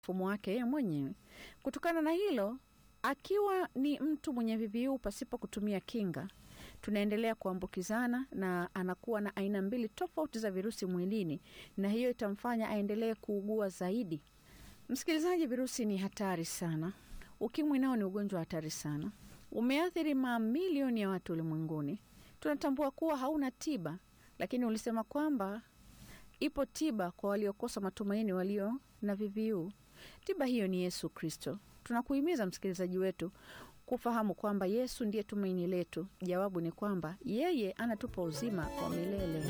mfumo wake yeye mwenyewe. Kutokana na hilo, akiwa ni mtu mwenye VVU pasipo kutumia kinga, tunaendelea kuambukizana na anakuwa na aina mbili tofauti za virusi mwilini, na hiyo itamfanya aendelee kuugua zaidi. Msikilizaji, virusi ni hatari sana. Ukimwi nao ni ugonjwa hatari sana, umeathiri mamilioni ya watu ulimwenguni. Tunatambua kuwa hauna tiba, lakini ulisema kwamba ipo tiba kwa waliokosa matumaini, walio na VVU. Tiba hiyo ni Yesu Kristo. Tunakuhimiza msikilizaji wetu kufahamu kwamba Yesu ndiye tumaini letu. Jawabu ni kwamba yeye anatupa uzima wa milele.